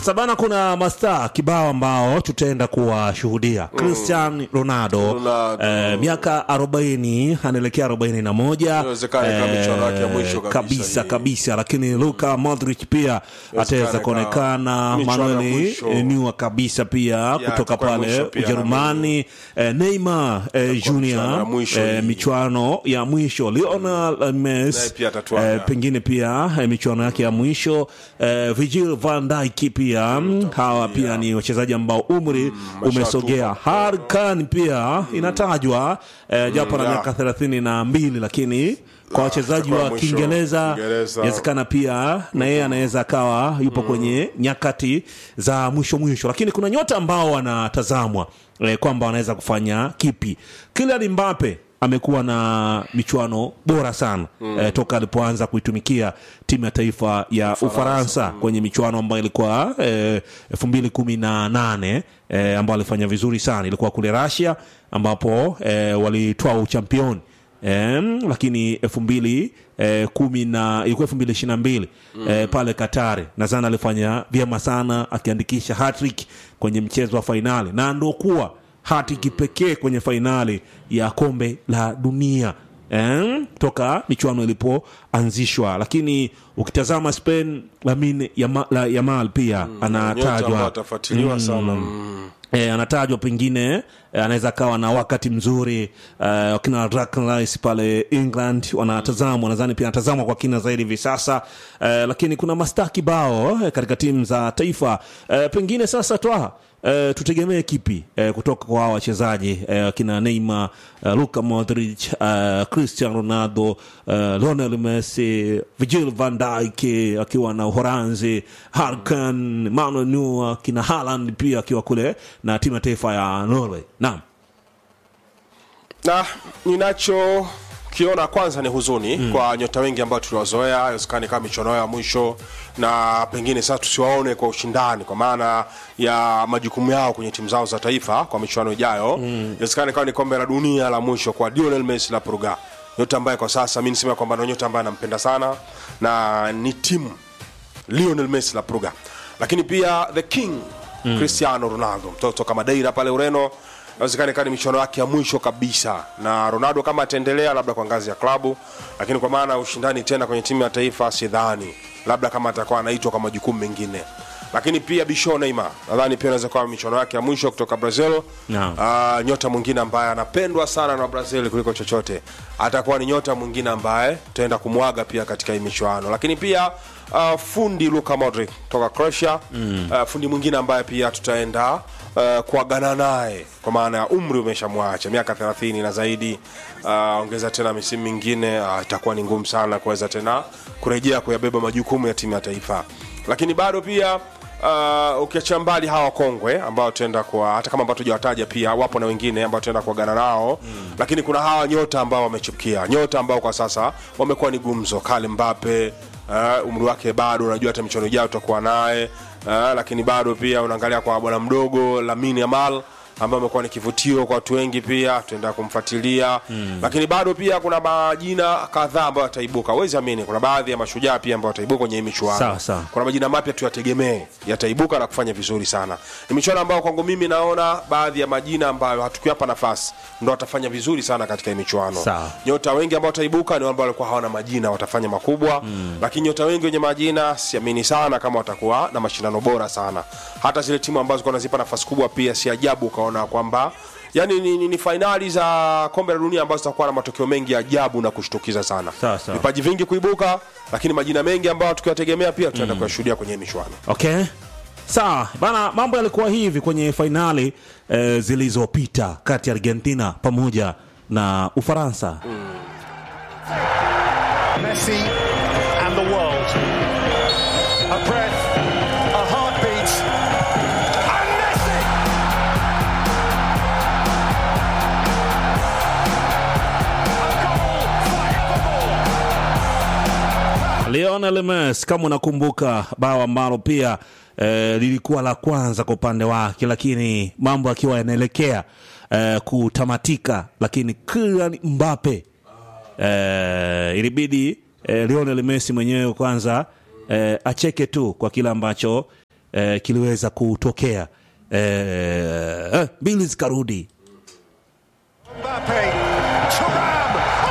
Sasa bana, kuna mastaa kibao ambao tutaenda kuwashuhudia. Cristiano Ronaldo, Ronaldo. eh, miaka 40 anaelekea 41 Inawezekana ikawa michuano yake ya mwisho kabisa kabisa hii. kabisa, lakini Luka Modric pia ataweza ikawa kuonekana, michuano ya Manuel mwisho. Neuer kabisa pia kutoka itakuwa ya pale mwisho pia, Ujerumani, eh, Neymar eh, michuano ya Junior mwisho eh, hii. michuano ya mwisho Lionel Naye Messi pia atatuaga. eh, pengine pia eh, michuano yake ya mwisho eh, Virgil van Dijk pia mm, hawa pia ni wachezaji ambao umri umesogea. Harry Kane pia inatajwa eh, japo na ya. miaka thelathini na mbili lakini kwa wachezaji itakuwa wa mwisho. Kiingereza Kiingereza. inawezekana pia na yeye anaweza akawa yupo kwenye nyakati za mwisho mwisho, lakini kuna nyota ambao wanatazamwa eh, kwamba wanaweza kufanya kipi. Kylian Mbappe amekuwa na michuano bora sana eh, toka alipoanza kuitumikia timu ya taifa ya Ufaransa kwenye michuano ambayo ilikuwa elfu mbili kumi na nane eh, ambayo alifanya vizuri sana, ilikuwa kule Russia ambapo eh, walitoa uchampioni Em, lakini elfu mbili eh, kumi na ilikuwa elfu mbili ishirini na mbili eh, pale Katari nadhani alifanya vyema sana akiandikisha hattrick kwenye mchezo wa fainali na ndo kuwa hattrick pekee kwenye fainali ya kombe la dunia em, toka michuano ilipoanzishwa. Lakini ukitazama Spain, Lamine Yama- la- Yamal pia Nyota ambao anatajwa atafuatiliwa sana Mm. E, anatajwa pengine e, anaweza akawa na wakati mzuri e, wakina Declan Rice pale England wanatazamwa, nadhani pia anatazamwa kwa kina zaidi hivi sasa e, lakini kuna mastaa kibao e, katika timu za taifa e, pengine sasa twa e, tutegemee kipi e, kutoka kwa hawa wachezaji e, wakina Neymar e, Luka Modric e, Cristiano Ronaldo e, Lionel Messi Virgil van Dijk e, akiwa na Uholanzi Harry Kane Manuel Neuer kina Haaland pia akiwa kule na timu ya taifa ya Norway. Naam. na ninachokiona kwanza ni huzuni kwa nyota wengi ambao tuliwazoea haiwezekani kama michuano yao ya mwisho na pengine sasa tusiwaone kwa ushindani kwa maana ya majukumu yao kwenye timu zao za taifa kwa michuano ijayo inawezekana ikawa ni kombe la dunia la mwisho kwa Lionel Messi la Purga nyota ambaye kwa sasa mi nisema kwamba ndo nyota ambaye anampenda sana na ni timu Lionel Messi la Pruga, lakini pia the king Cristiano Ronaldo mtoto kama Madeira pale Ureno, inawezekana ikawa ni michuano yake ya mwisho kabisa, na Ronaldo kama ataendelea labda kwa ngazi ya klabu, lakini kwa maana ya ushindani tena kwenye timu ya taifa sidhani, labda kama atakuwa anaitwa kwa majukumu mengine lakini pia Bisho Neymar nadhani pia inaweza kuwa michuano yake ya mwisho kutoka Brazil. Naam. Ah, nyota mwingine ambaye anapendwa sana na Brazil kuliko chochote, atakuwa ni nyota mwingine ambaye tutaenda kumwaga pia katika hii michuano. Lakini pia uh, fundi Luka Modric toka Croatia mm. uh, fundi mwingine ambaye pia tutaenda uh, kuagana naye kwa maana ya umri umeshamwacha miaka 30 na zaidi. Uh, ongeza tena misimu mingine uh, itakuwa ni ngumu sana kuweza tena kurejea kuyabeba majukumu ya timu ya taifa, lakini bado pia Uh, ukiacha mbali hawa kongwe ambao tutaenda kwa hata kama ambao tujawataja pia wapo na wengine ambao tutaenda kuagana nao mm. lakini kuna hawa nyota ambao wamechipukia nyota ambao kwa sasa wamekuwa ni gumzo Kylian Mbappe uh, umri wake bado unajua hata michuano ijayo tutakuwa naye uh, lakini bado pia unaangalia kwa bwana mdogo Lamine Yamal ambaye amekuwa ni kivutio kwa watu wengi pia tutaenda kumfuatilia mm. lakini bado pia kuna majina kadhaa ambayo yataibuka huwezi amini kuna baadhi ya mashujaa pia ambao wataibuka kwenye hii michuano Sawa, sawa. kuna majina mapya tuyategemee yataibuka na kufanya vizuri sana ni michuano ambayo kwangu mimi naona baadhi ya majina ambayo hatukuyapa nafasi ndo watafanya vizuri sana katika hii michuano Sawa. nyota wengi ambao wataibuka ni wale ambao walikuwa hawana majina watafanya makubwa mm. lakini nyota wengi wenye majina siamini sana kama watakuwa na mashindano bora sana hata zile timu ambazo zilikuwa nazipa nafasi kubwa pia si ajabu ukaona kwamba yani ni, ni, ni fainali za kombe la dunia ambazo zitakuwa na matokeo mengi ya ajabu na kushtukiza sana Sawa, sawa. vipaji vingi kuibuka lakini majina mengi ambayo tukiwategemea pia tutaenda kuyashuhudia kwenye hii michuano Okay. Sawa bana, mambo yalikuwa hivi kwenye fainali eh, zilizopita kati ya Argentina pamoja na Ufaransa. Messi and the world. A breath, a heartbeat, and Messi! A goal forevermore. Lionel Messi kama unakumbuka bao ambalo pia eh, lilikuwa la kwanza kwa upande wake, lakini mambo akiwa yanaelekea eh, kutamatika, lakini Kylian Mbappe eh, ilibidi eh, Lionel Messi mwenyewe kwanza eh, acheke tu kwa kile ambacho eh, kiliweza kutokea eh, eh, mbili zikarudi